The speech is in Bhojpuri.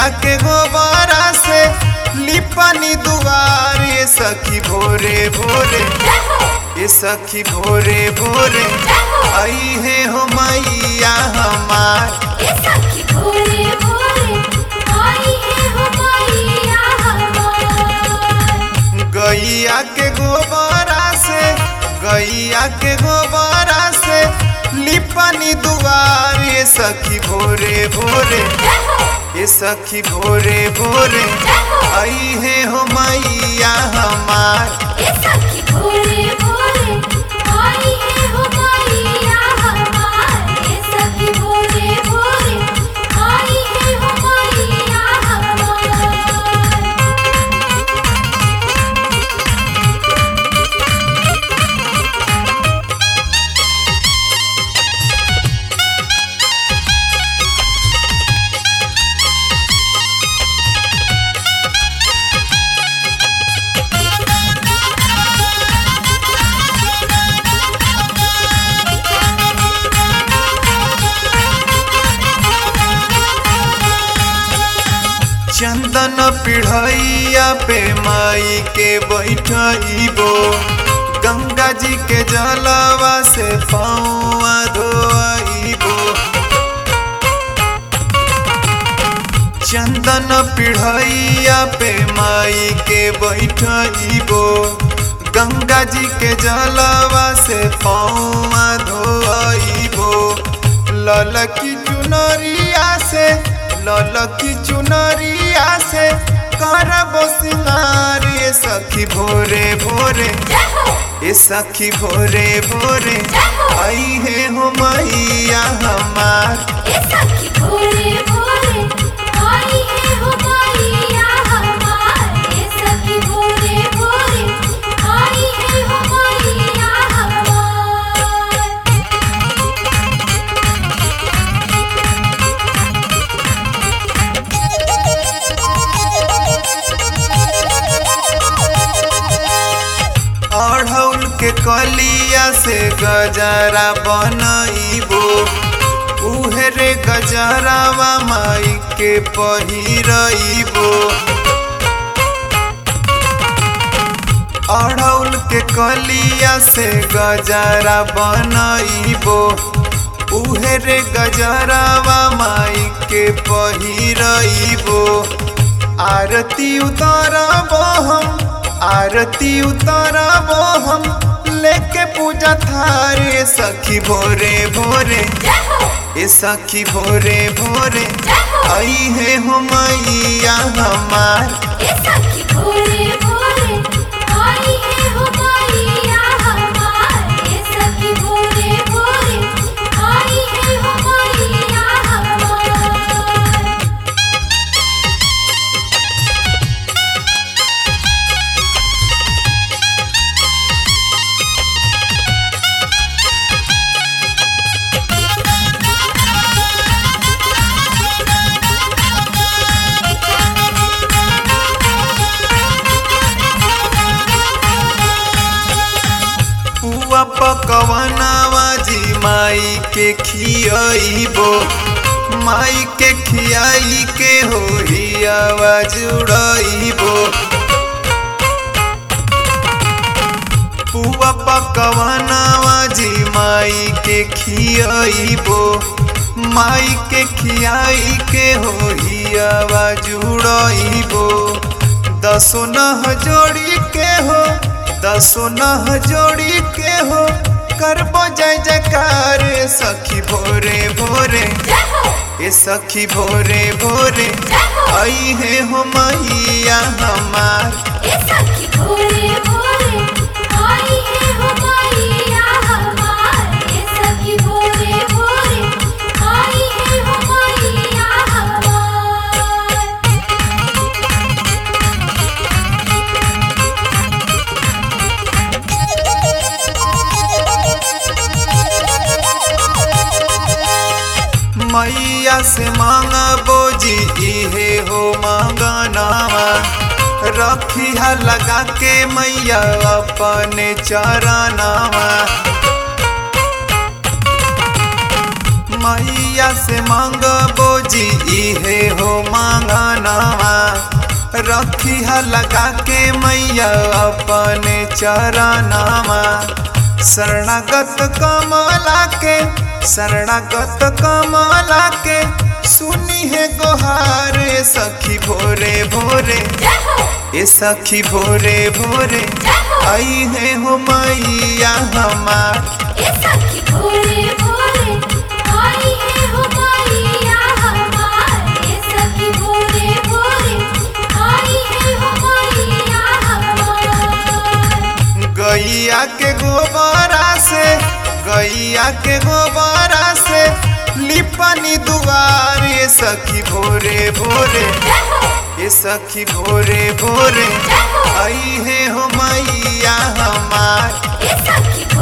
गैया के गोबरा से लिपनी दुआर ये सखी भोरे भोरे ये सखी भोरे भोरे आई है हो मैया हमार गैया के गोबरा से गैया के गोबरा से लिपनी दुआर ये सखी भोरे भोरे ये सखी भोरे भोरे आई है हो मैया हमार चंदन पिढ़ैया पे माई के बैठबो गंगा जी के जलवा से पौआ धोइबो चंदन पिढ़ैया पे माई के बैठबो गंगा जी के जलवा से पौआ धोइबो ललकी चुनरिया से ललकी चुनरिया से करबो सिंगार ये सखी भोरे भोरे ये सखी भोरे भोरे आई है हो मैया हमार भोरे भोरे आई है हो मैया हमारे सखी भोरे भोरे आई है हो मैया हमार अढ़ौल के कलिया से गजरा बनइबो उहे रे गजरावा माई के पहिरइबो अढ़ौल के कलिया से गजरा बनइबो उहे रे गजरावा माई के पहिरइबो आरती उतारबो हम आरती उतारबो हम लेके पूजा थारे सखी भोरे भोरे ए सखी भोरे भोरे आई है हो मैया हमार सखी भोरे भोरे आई है हो मैया हमारे सखी भोरे भोरे आई है हो मैया हमार पुआ पकवनावा जी माई के खियाइबो माई के खियाई के होई आवाज उड़ाइबो पुआ पकवनावा जी माई के खियाइबो माई के खियाई के होई आवाज उड़ाइबो दसो नह जोड़ी के हो दसो नह जोड़ी के हो करबो जय जयकार सखी भोरे भोरे ए सखी भोरे भोरे आई है हो मैया हमार सखी भोरे भोरे आई है हो मैया हमारे सखी भोरे भोरे आई है हो मैया हमार मैया से मांगबो जी इहे हो मांगनावा रखिया लगा के मैया अपने चरनावा मैया से मांगबो जी इहे हो मांगनवा रखी है लगा के मैया अपने चरणवा शरणागत कमला के शरणागत कमला के सुनी है गोहार ए सखी भोरे भोरे जय हो ए सखी भोरे भोरे जय हो आई है हो मैया हमार ए सखी भोरे भोरे आई है हो मैया हमार ए सखी भोरे भोरे आई है हो मैया हमार गैया के गोबरा से गैया के गोबरा से लिपनी दुआर ए सखी भोरे भोरे जय हो ए सखी भोरे भोरे जय हो आई है हो मैया हमार ए सखी